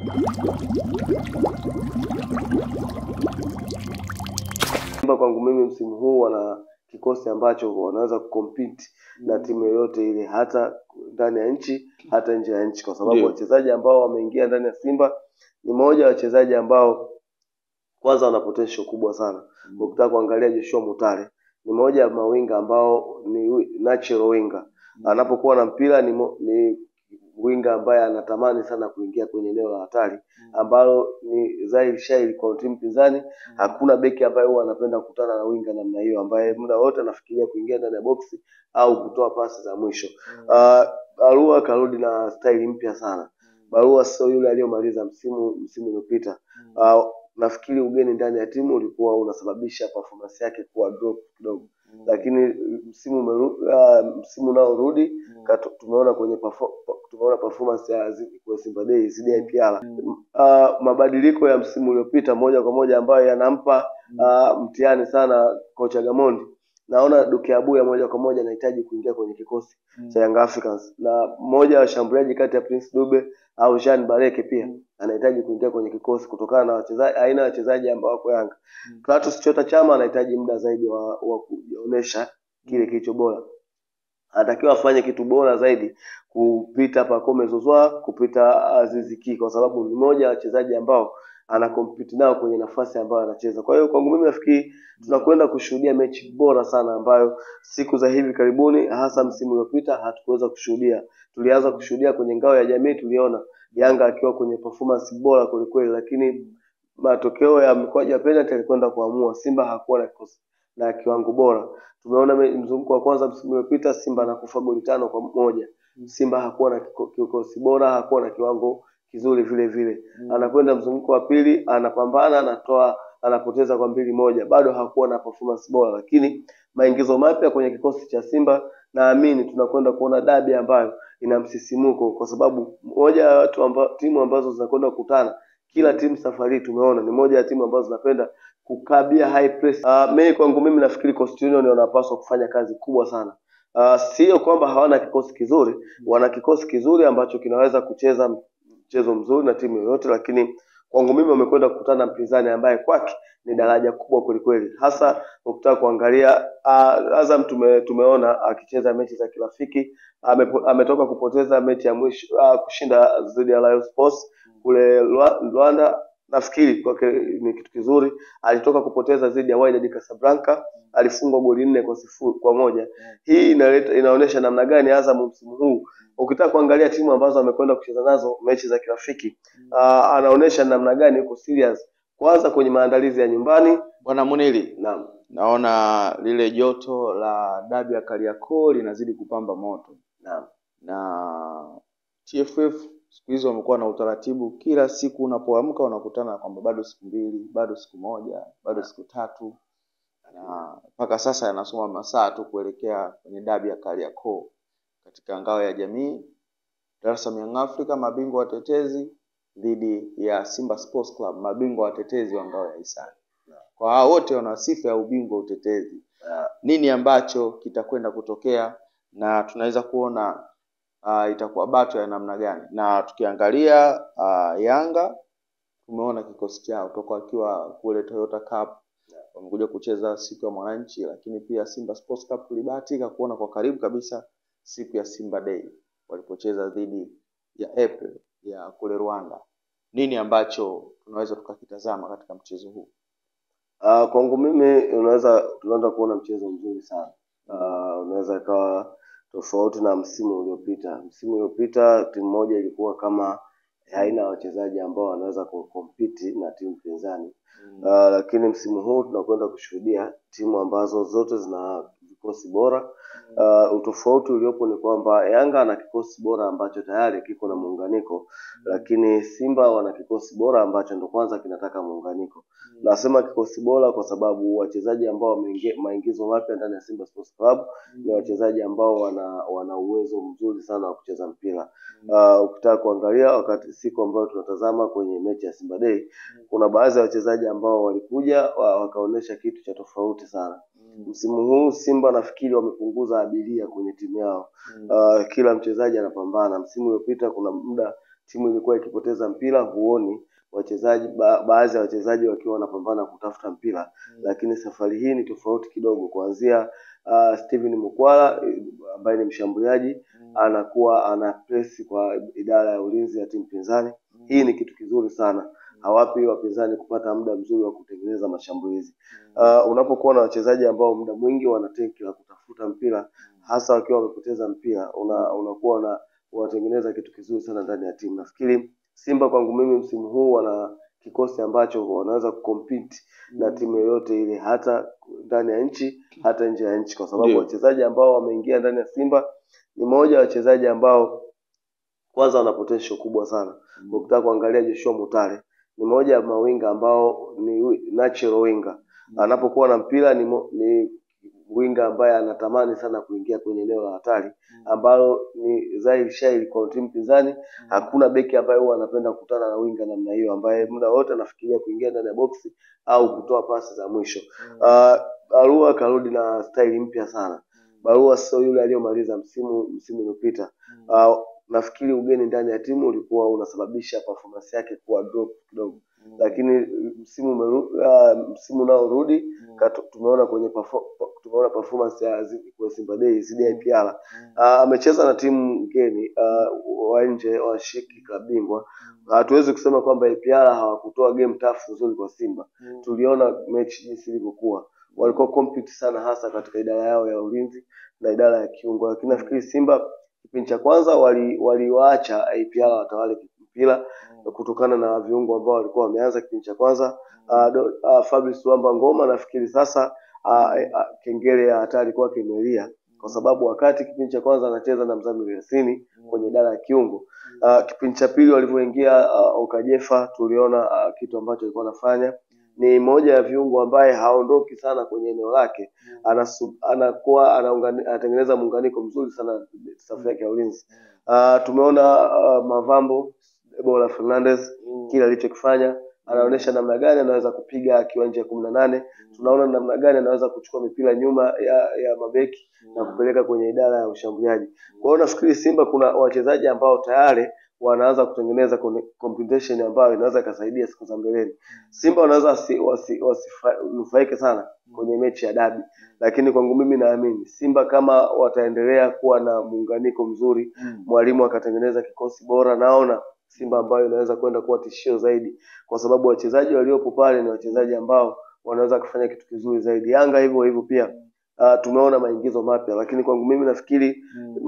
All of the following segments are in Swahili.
Simba kwangu mimi msimu huu wana kikosi ambacho wanaweza kucompete na timu yoyote ile, hata ndani ya nchi, hata nje ya nchi, kwa sababu Ndio. wachezaji ambao wameingia ndani ya Simba ni moja ya wachezaji ambao kwanza wana potential kubwa sana. Ukitaka kuangalia Joshua Mutale ni moja ya mawinga ambao ni wi- natural winga, anapokuwa na mpira ni, mo, ni winga ambaye anatamani sana kuingia kwenye eneo la hatari ambalo ni dhahiri shahiri kwa timu pinzani. Hakuna beki ambaye huwa anapenda kukutana na winga namna hiyo, ambaye muda wote anafikiria kuingia ndani ya boksi au kutoa pasi za mwisho. Uh, Barua karudi na staili mpya sana. Barua sio yule aliyomaliza msimu msimu uliopita. Uh, nafikiri ugeni ndani ya timu ulikuwa unasababisha performance yake kuwa drop kidogo, lakini msimu umeru, uh, msimu unaorudi kato- tumeona kwenye perfo, tumeona performance ya zi- kwa Simba Day zidi ya IPR. Uh, mabadiliko ya msimu uliopita moja kwa moja ambayo yanampa uh, mtihani sana kocha Gamondi. Naona Duke Abuya moja kwa moja anahitaji kuingia kwenye kikosi cha Young Africans na mmoja wa washambuliaji kati ya Prince Dube au Jean Bareke pia anahitaji kuingia kwenye kikosi kutokana na wachezaji aina ya wachezaji ambao wako Yanga. Clatous Chota Chama anahitaji muda zaidi wa, wa kuonyesha kile kilicho bora. Anatakiwa afanye kitu bora zaidi kupita Pacome Zouzoua, kupita Aziz Ki kwa sababu ni moja ya wachezaji ambao ana compete nao kwenye nafasi ambayo anacheza. Kwa hiyo kwangu mimi nafikiri tunakwenda kushuhudia mechi bora sana ambayo siku za hivi karibuni, hasa msimu uliopita hatukuweza kushuhudia. Tulianza kushuhudia kwenye ngao ya jamii, tuliona Yanga akiwa kwenye performance bora kwelikweli, lakini matokeo ya mikwaju ya penalty yalikwenda kuamua. Simba hakuwa na kikosi na kiwango bora. Tumeona me- mzunguko wa kwanza msimu uliopita Simba anakufa goli tano kwa moja. Simba hakuwa na kiko- kikosi bora, hakuwa na kiwango kizuri vile vile. Anakwenda mzunguko wa pili, anapambana, anatoa, anapoteza kwa mbili moja, bado hakuwa na performance bora, lakini maingizo mapya kwenye kikosi cha Simba, naamini tunakwenda kuona dabi ambayo ina msisimuko, kwa sababu moja ya watu amba, timu ambazo zinakwenda kukutana kila timu safari hii tumeona ni moja ya timu ambazo zinapenda kukabia high press. Uh, mimi kwangu mimi nafikiri Coastal Union wanapaswa kufanya kazi kubwa sana. Uh, sio kwamba hawana kikosi kizuri, wana kikosi kizuri ambacho kinaweza kucheza mchezo mzuri na timu yoyote, lakini kwangu mimi wamekwenda kukutana na mpinzani ambaye kwake ni daraja kubwa kwelikweli, hasa ukitaka kuangalia uh, Azam tume, tumeona akicheza mechi za kirafiki amepo, ametoka kupoteza mechi ya mwisho uh, kushinda dhidi ya Rayon Sports kule Rwa- Rwanda. Nafikiri kwake ni kitu kizuri. Alitoka kupoteza dhidi ya Wydad Casablanca, alifungwa goli nne kwa sifuri kwa moja. Hii inaleta inaonyesha namna gani Azam msimu huu ukitaka kuangalia timu ambazo amekwenda kucheza nazo mechi za kirafiki uh, anaonyesha namna gani yuko serious kwanza kwenye maandalizi ya nyumbani. Bwana Munili, Naam, naona lile joto la dabi ya Kariakoo linazidi kupamba moto naam, na TFF siku hizi wamekuwa na utaratibu, kila siku unapoamka unakutana kwamba bado siku mbili, bado siku moja, bado siku tatu, na mpaka sasa yanasoma masaa tu kuelekea kwenye dabi ya Kariakoo katika ngao ya jamii. Dar es Salaam Young Africa mabingwa watetezi dhidi ya Simba Sports Club mabingwa watetezi wa ngao ya hisani. Kwa hao wote wana sifa ya ubingwa utetezi. Nini ambacho kitakwenda kutokea na tunaweza kuona uh, itakuwa bato ya namna gani? Na tukiangalia uh, Yanga tumeona kikosi chao toka wakiwa kule Toyota Cup wamekuja kucheza siku ya Mwananchi, lakini pia Simba Sports Cup tulibahatika kuona kwa karibu kabisa siku ya Simba Day walipocheza dhidi ya April ya kule Rwanda. Nini ambacho tunaweza tukakitazama katika mchezo huu? Uh, kwangu mimi unaweza tunaanza kuona mchezo mzuri sana. Uh, unaweza ikawa tofauti na msimu uliopita. Msimu uliopita timu moja ilikuwa kama haina wachezaji ambao wanaweza kukompiti na timu pinzani. Uh, lakini msimu huu tunakwenda kushuhudia timu ambazo zote zina vikosi bora. Uh, utofauti uliopo ni kwamba Yanga ana kikosi bora ambacho tayari kiko na muunganiko, lakini Simba wana kikosi bora ambacho ndo kwanza kinataka muunganiko. Nasema kikosi bora kwa sababu wachezaji ambao wameingia maingizo mapya ndani ya Simba Sports Club ni wachezaji ambao wana wana uwezo mzuri sana wa kucheza mpira. Uh, ukitaka kuangalia wakati siku ambayo tunatazama kwenye mechi ya Simba Day, kuna baadhi ya wachezaji ambao walikuja wa- wakaonyesha kitu cha tofauti sana. Msimu huu Simba nafikiri wamepunguza abiria kwenye timu yao. Uh, kila mchezaji anapambana. Msimu uliopita kuna muda timu ilikuwa ikipoteza mpira huoni wachezaji ba, baadhi ya wachezaji wakiwa wanapambana kutafuta mpira lakini safari hii ni tofauti kidogo kuanzia uh, Steven Mukwala eh, ambaye ni mshambuliaji anakuwa ana press kwa idara ya ulinzi ya timu pinzani hii ni kitu kizuri sana hawapi wapinzani kupata muda mzuri wa kutengeneza mashambulizi uh, unapokuwa na wachezaji ambao muda mwingi wana tenki la kutafuta mpira hasa wakiwa wamepoteza mpira una, unakuwa una unatengeneza kitu kizuri sana ndani ya timu nafikiri Simba kwangu mimi msimu huu wana kikosi ambacho wanaweza kucompete na timu yoyote ile hata ndani ya nchi hata nje ya nchi kwa sababu Ndio. wachezaji ambao wameingia ndani ya Simba ni moja ya wachezaji ambao kwanza wana potential kubwa sana ukitaka kuangalia Joshua Mutale ni moja ya mawinga ambao ni wi- natural winga anapokuwa na mpira ni, mo, ni winga ambaye anatamani sana kuingia kwenye eneo la hatari ambalo ni dhahiri shairi kwa timu pinzani hakuna beki ambaye huwa anapenda kukutana na winga namna hiyo ambaye muda wote anafikiria kuingia ndani ya boksi au kutoa pasi za mwisho uh, Barua karudi na staili mpya sana Barua sio yule aliyomaliza msimu msimu uliopita uh, nafikiri ugeni ndani ya timu ulikuwa unasababisha performance yake kuwa drop kidogo lakini msimu umeru, uh, msimu unaorudi katu- tumeona kwenye perfo, tumeona performance ya zi- kwa Simba Day zidi ya IPR uh, amecheza na timu ngeni uh, wa nje washiriki klabu bingwa hatuwezi kusema kwamba IPR hawakutoa game tough nzuri kwa Simba tuliona mechi jinsi ilivyokuwa walikuwa compete sana hasa katika idara yao ya ulinzi na idara ya kiungo lakini nafikiri Simba kipindi cha kwanza wali- waliwaacha IPR watawale mpira kutokana na viungo ambao walikuwa wameanza kipindi cha kwanza uh, do, uh, Fabrice Wamba Ngoma nafikiri sasa uh, uh, kengele ya hatari kwake imelia kwa sababu wakati kipindi cha kwanza anacheza na Mzamiru Yasini kwenye idara ya kiungo uh, kipindi cha pili walivyoingia uh, Okajefa tuliona uh, kitu ambacho alikuwa anafanya ni moja ya viungo ambaye haondoki sana kwenye eneo lake anasu, anakuwa anaungani, anatengeneza muunganiko mzuri sana safu yake ya ulinzi uh, tumeona uh, Mavambo Ebola Fernandez kile alichokifanya anaonyesha namna gani anaweza kupiga akiwa nje ya kumi na nane tunaona namna gani anaweza kuchukua mipira nyuma ya, ya mabeki na kupeleka kwenye idara ya ushambuliaji kwa hiyo nafikiri Simba kuna wachezaji ambao tayari wanaanza kutengeneza kone- combination ambayo inaweza ikasaidia siku za mbeleni Simba wanaweza wasi- wasi- wasinufaike sana kwenye mechi ya dabi lakini kwangu mimi naamini Simba kama wataendelea kuwa na muunganiko mzuri mwalimu akatengeneza kikosi bora naona Simba ambayo inaweza kwenda kuwa tishio zaidi kwa sababu wachezaji waliopo pale ni wachezaji ambao wanaweza kufanya kitu kizuri zaidi Yanga hivyo hivyo pia uh, tumeona maingizo mapya lakini kwangu mimi nafikiri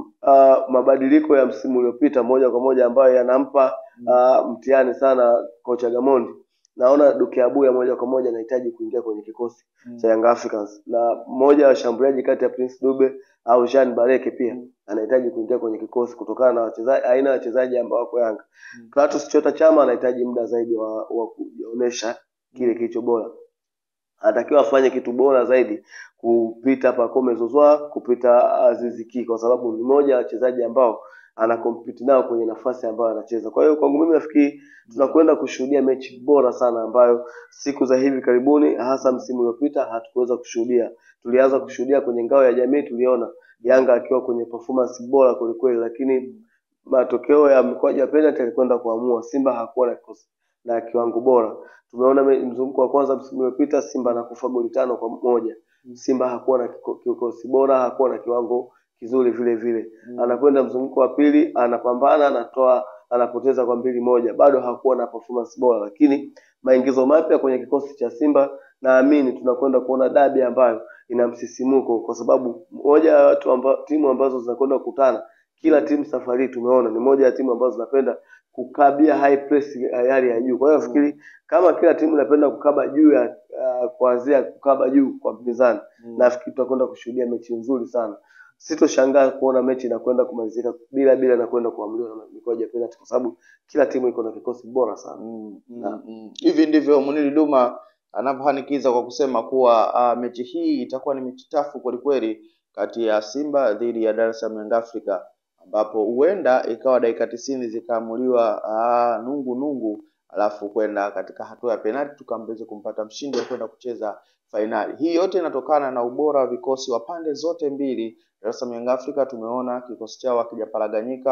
uh, mabadiliko ya msimu uliopita moja kwa moja ambayo yanampa uh, mtihani sana kocha Gamondi naona Duke Abuya moja kwa moja anahitaji kuingia kwenye kikosi cha Young Africans na mmoja wa washambuliaji kati ya Prince Dube au Jean Bareke pia anahitaji kuingia kwenye kikosi kutokana na wachezaji aina ya wachezaji ambao wako Yanga. Clatous Chota Chama anahitaji muda zaidi wa, wa kuonyesha kile kilicho bora. Anatakiwa afanye kitu bora zaidi kupita Pacome Zouzoua, kupita Aziz Ki kwa sababu ni moja ya wachezaji ambao ana compete nao kwenye nafasi ambayo anacheza. Kwa hiyo kwangu mimi nafikiri tunakwenda kushuhudia mechi bora sana ambayo siku za hivi karibuni hasa msimu uliopita hatukuweza kushuhudia. Tulianza kushuhudia kwenye ngao ya jamii, tuliona Yanga akiwa kwenye performance bora kwelikweli, lakini matokeo ya mikwaju ya penalty yalikwenda kuamua. Simba hakuwa na kikosi na kiwango bora. Tumeona me- mzunguko wa kwanza msimu uliopita Simba anakufa goli tano kwa moja. Simba hakuwa na kiko- kikosi bora, hakuwa na kiwango kizuri vile vile. Anakwenda mzunguko wa pili, anapambana, anatoa, anapoteza kwa mbili moja, bado hakuwa na performance bora, lakini maingizo mapya kwenye kikosi cha Simba, naamini tunakwenda kuona dabi ambayo ina msisimuko, kwa sababu moja ya watu amba, timu ambazo zinakwenda kukutana kila timu safari hii tumeona ni moja ya timu ambazo zinapenda kukabia high press ya hali ya juu. Kwa hiyo nafikiri kama kila timu inapenda kukaba juu ya uh, kuanzia kukaba juu kwa mpinzani, nafikiri tutakwenda kushuhudia mechi nzuri sana. Sitoshangaa kuona mechi inakwenda kumalizika bila bila na kwenda kuamuliwa na mikwaju ya penalty, kwa sababu kila timu iko na kikosi bora sana. Mm, mm, Naam. mm. Hivi ndivyo Muniri Duma anavyofanikiza kwa kusema kuwa uh, mechi hii itakuwa ni mechi tafu kwelikweli kati ya Simba dhidi ya Dar es Salaam Young Africa ambapo huenda ikawa dakika tisini zikaamuliwa uh, nungu nungu alafu kwenda katika hatua ya penalti tukaweze kumpata mshindi wa kwenda kucheza fainali. Hii yote inatokana na ubora wa vikosi wa pande zote mbili. Dar es Salaam Young Africa tumeona kikosi chao hakijaparaganyika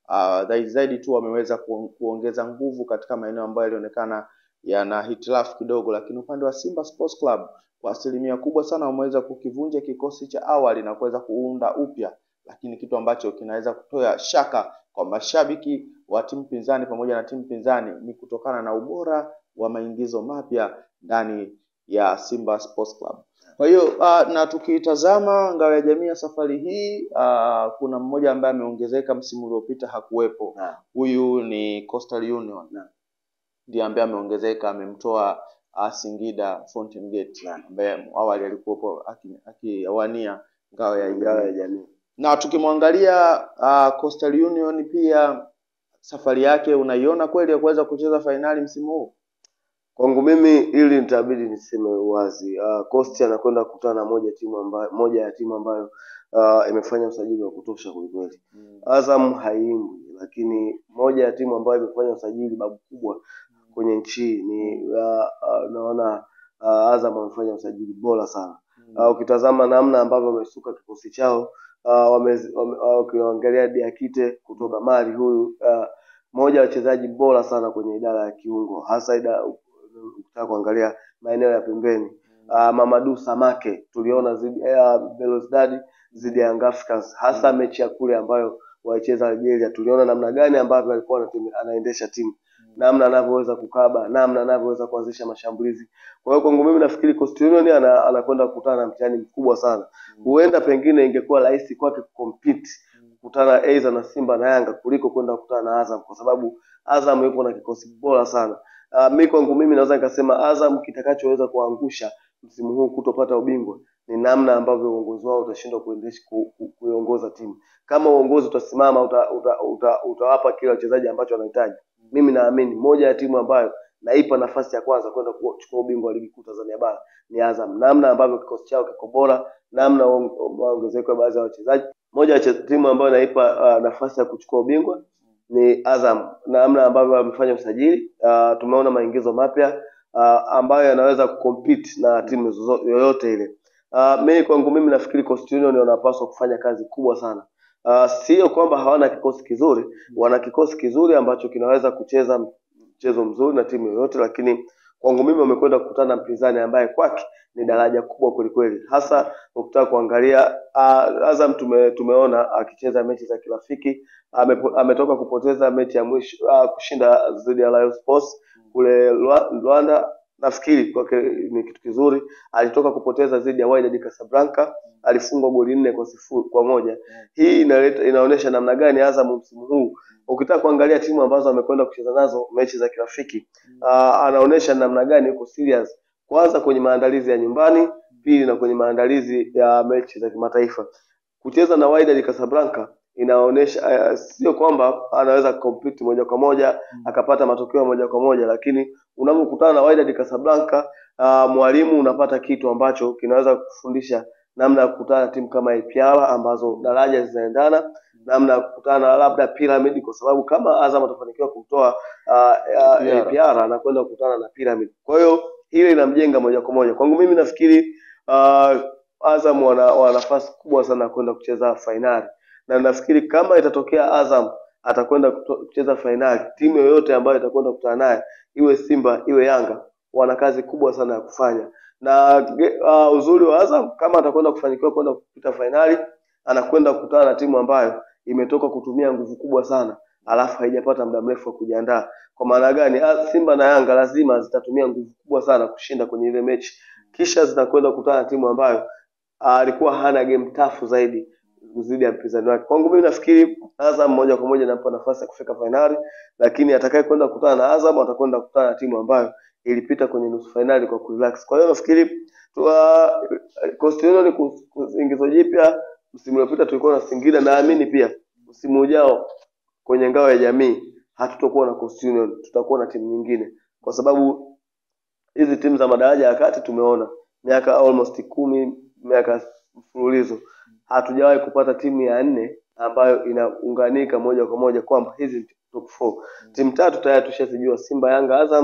uh, zaidi zaidi tu wameweza ku, kuongeza nguvu katika maeneo ambayo yalionekana yana hitilafu kidogo, lakini upande wa Simba Sports Club kwa asilimia kubwa sana wameweza kukivunja kikosi cha awali na kuweza kuunda upya, lakini kitu ambacho kinaweza kutoa shaka kwa mashabiki wa timu pinzani pamoja na timu pinzani ni kutokana na ubora wa maingizo mapya ndani ya Simba Sports Club. Kwa hiyo uh, na tukitazama ngao ya jamii ya safari hii uh, kuna mmoja ambaye ameongezeka, msimu uliopita hakuwepo. Naam. Huyu ni Coastal Union Naam. ndiye ambaye ameongezeka, amemtoa uh, Singida Fountain Gate Naam. ambaye awali alikuwepo aki- akiwania ngao ya ngao ya jamii jamii na tukimwangalia uh, Coastal Union pia safari yake unaiona kweli ya kuweza kucheza fainali msimu huu? kwangu mimi ili nitabidi niseme uwazi uh, Coast anakwenda kukutana na moja timu ambayo moja ya timu ambayo uh, imefanya usajili wa kutosha kwelikweli Azam haimbwi lakini moja ya timu ambayo imefanya usajili babu kubwa kwenye nchi hii ni uh, uh, naona uh, Azam wamefanya usajili bora sana uh, ukitazama namna ambavyo wamesuka kikosi chao uh, wame- wame- uh, ukiangalia Diakite kutoka Mali huyu uh, moja ya wachezaji bora sana kwenye idara ya kiungo hasa ida ukitaka kuangalia maeneo ya pembeni uh, Mamadu Samake tuliona zidi uh, Belouizdad zidi ya Young Africans hasa mechi ya kule ambayo walicheza Algeria tuliona namna gani ambavyo alikuwa anatime- anaendesha timu namna anavyoweza kukaba namna anavyoweza kuanzisha mashambulizi kwa hiyo kwangu mimi nafikiri Coastal Union ana, anakwenda kukutana na mtihani mkubwa sana huenda pengine ingekuwa rahisi kwake kucompete kukutana aidha na Simba na Yanga kuliko kwenda kukutana na Azam kwa sababu Azam yupo na kikosi bora sana. Uh, mi kwangu mimi naweza nikasema Azam kitakachoweza kuangusha msimu huu kutopata ubingwa ni namna ambavyo uongozi wao utashindwa kuendesha ku, ku, kuiongoza timu. Kama uongozi utasimama uta, uta, uta, utawapa kila wachezaji ambacho wanahitaji, mimi naamini moja ya timu ambayo naipa nafasi ya kwanza kwenda kuchukua ubingwa wa ligi kuu Tanzania bara ni Azam, namna ambavyo kikosi chao kiko bora, namna ongezeko ya baadhi ya wachezaji. Moja ya che- timu ambayo naipa uh, nafasi ya kuchukua ubingwa ni Azam, namna ambavyo wamefanya usajili uh, tumeona maingizo mapya uh, ambayo yanaweza kucompete na timu zozo- yoyote ile. Uh, mimi kwangu mimi nafikiri Coastal Union wanapaswa kufanya kazi kubwa sana. Uh, sio kwamba hawana kikosi kizuri, wana kikosi kizuri ambacho kinaweza kucheza mchezo mzuri na timu yoyote, lakini kwangu mimi wamekwenda kukutana na mpinzani ambaye kwake ni daraja kubwa kwelikweli, hasa ukitaka kuangalia uh, Azam tume, tumeona akicheza mechi za kirafiki amepo- ametoka kupoteza mechi ya mwisho uh, kushinda dhidi ya Rayon Sports kule Rwa- Rwanda. Nafikiri kwake ni kitu kizuri. Alitoka kupoteza dhidi ya Wydad Casablanca, alifungwa goli nne kwa sifuri kwa moja. Hii inaleta inaonyesha namna gani Azam msimu huu ukitaka kuangalia timu ambazo amekwenda kucheza nazo mechi za kirafiki uh, anaonyesha namna gani yuko serious, kwanza kwenye maandalizi ya nyumbani, pili na kwenye maandalizi ya mechi za kimataifa. Kucheza na Wydad Casablanca inaonyesha uh, sio kwamba anaweza compete moja kwa moja akapata matokeo moja kwa moja, lakini unapokutana na Wydad Casablanca uh, mwalimu unapata kitu ambacho kinaweza kufundisha namna ya kukutana na timu kama APR ambazo daraja zinaendana, namna ya kukutana na labda Pyramid, kwa sababu kama Azam atafanikiwa kutoa uh, uh, APR. APR anakwenda kukutana na Pyramid. Kwa hiyo hilo inamjenga moja kwa moja. Kwangu mimi nafikiri uh, Azam wana, wana nafasi kubwa sana ya kwenda kucheza fainali, na nafikiri kama itatokea Azam atakwenda kuto- kucheza fainali, timu yoyote ambayo itakwenda kukutana naye, iwe Simba iwe Yanga, wana kazi kubwa sana ya kufanya na ge- uh, uzuri wa Azam kama atakwenda kufanikiwa kwenda kupita fainali, anakwenda kukutana na timu ambayo imetoka kutumia nguvu kubwa sana, alafu haijapata muda mrefu wa kujiandaa. Kwa maana gani? Ah, Simba na Yanga lazima zitatumia nguvu kubwa sana kushinda kwenye ile mechi, kisha zitakwenda kukutana na timu ambayo ah, alikuwa hana game tafu zaidi dhidi ya mpinzani wake. Kwangu mimi nafikiri Azam moja kwa moja nampa nafasi ya kufika fainali, lakini atakaye kwenda kukutana na Azam atakwenda kukutana na timu ambayo ilipita kwenye nusu fainali kwa kurelax. Kwa hiyo nafikiri tu- uh, Coastal Union ku- ku- ingizo jipya msimu uliopita tulikuwa na Singida, naamini pia msimu ujao kwenye ngao ya jamii hatutakuwa na Coastal Union, tutakuwa na timu nyingine, kwa sababu hizi timu za madaraja ya kati tumeona miaka almost kumi miaka mfululizo hatujawahi kupata timu ya nne ambayo inaunganika moja kwa moja kwamba hizi ni top four. Timu tatu tayari tushazijua, Simba, Yanga, Azam.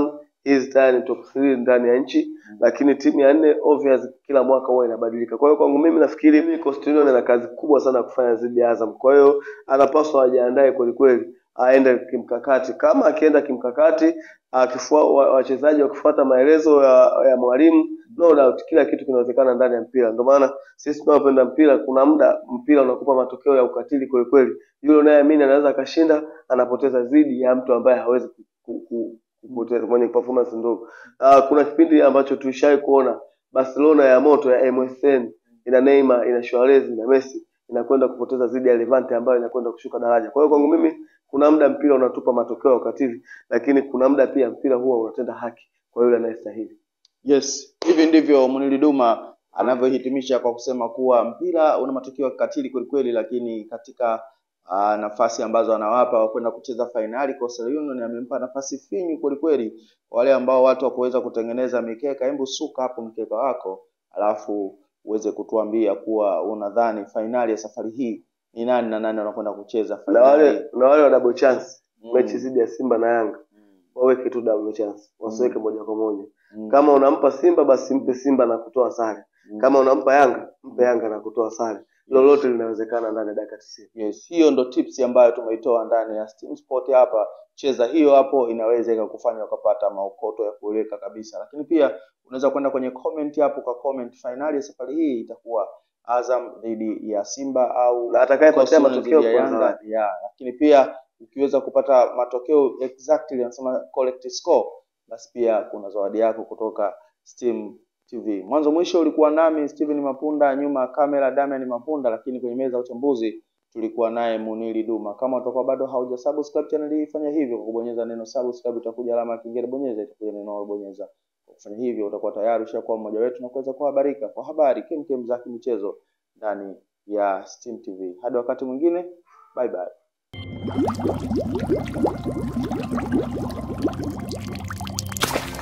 hizi tayari ni top 3 ndani ya nchi lakini timu ya nne obvious kila mwaka huwa inabadilika kwa hiyo kwangu mimi nafikiri mimi Coastal Union ana kazi kubwa sana ya kufanya dhidi ya Azam kwa hiyo anapaswa ajiandae kweli kweli aende kimkakati kama akienda kimkakati akifua wa- wachezaji wakifuata maelezo ya, ya mwalimu no doubt kila kitu kinawezekana ndani ya mpira ndio maana sisi tunaopenda mpira kuna muda mpira unakupa matokeo ya ukatili kweli kweli yule unayeamini anaweza akashinda anapoteza dhidi ya mtu ambaye hawezi ku, ku, ku, kupoteza mwenye performance ndogo uh, kuna kipindi ambacho tulishai kuona Barcelona ya moto ya MSN ina Neymar ina Suarez ina Messi inakwenda kupoteza dhidi ya Levante ambayo inakwenda kushuka daraja kwa hiyo kwangu mimi kuna muda mpira unatupa matokeo ya ukatili lakini kuna muda pia mpira huwa unatenda haki kwa yule anayestahili Yes, hivi ndivyo Munili Duma anavyohitimisha kwa kusema kuwa mpira una matokeo ya kikatili kwelikweli, lakini katika uh, nafasi ambazo anawapa wa kwenda kucheza fainali, Coastal Union amempa nafasi finyu kwelikweli. Wale ambao watu wakuweza kutengeneza mikeka, hebu suka hapo mkeka wako, alafu uweze kutuambia kuwa unadhani fainali ya safari hii ni nani na nani wanakwenda kucheza na fainali. wale na wale wa double chance Mm. mechi dhidi ya Simba na Yanga Mm. waweke tu double chance wasiweke moja kwa moja Mm. kama unampa Simba basi mpe Simba na kutoa sare Mm. kama unampa Yanga mpe Yanga na kutoa sare lolote linawezekana ndani ya dakika 90 Yes, hiyo ndo tips ambayo tumeitoa ndani ya Steam Sport hapa. Cheza hiyo hapo, inaweza ikakufanya ukapata maokoto ya kueleka kabisa. Lakini pia unaweza kwenda kwenye comment hapo kwa comment, finali ya safari hii itakuwa Azam dhidi ya Simba au na atakayepatia Coastal matokeo dhidi ya kwa Yanga. zawadi Yeah. Lakini pia ukiweza kupata matokeo exactly, anasema correct score, basi pia kuna zawadi yako kutoka Steam TV. Mwanzo mwisho ulikuwa nami Steven Mapunda, nyuma ya kamera Damian Mapunda, lakini kwenye meza ya uchambuzi tulikuwa naye Munili Duma. Kama utakuwa bado hauja subscribe channel hii, fanya hivyo kwa kubonyeza neno subscribe, itakuja alama ya kengele, bonyeza, itakuja neno bonyeza. Kwa kufanya hivyo utakuwa tayari ushakuwa mmoja wetu na kuweza kuhabarika kwa habari kemkem za kimichezo ndani ya Steam TV. Hadi wakati mwingine, bye bye.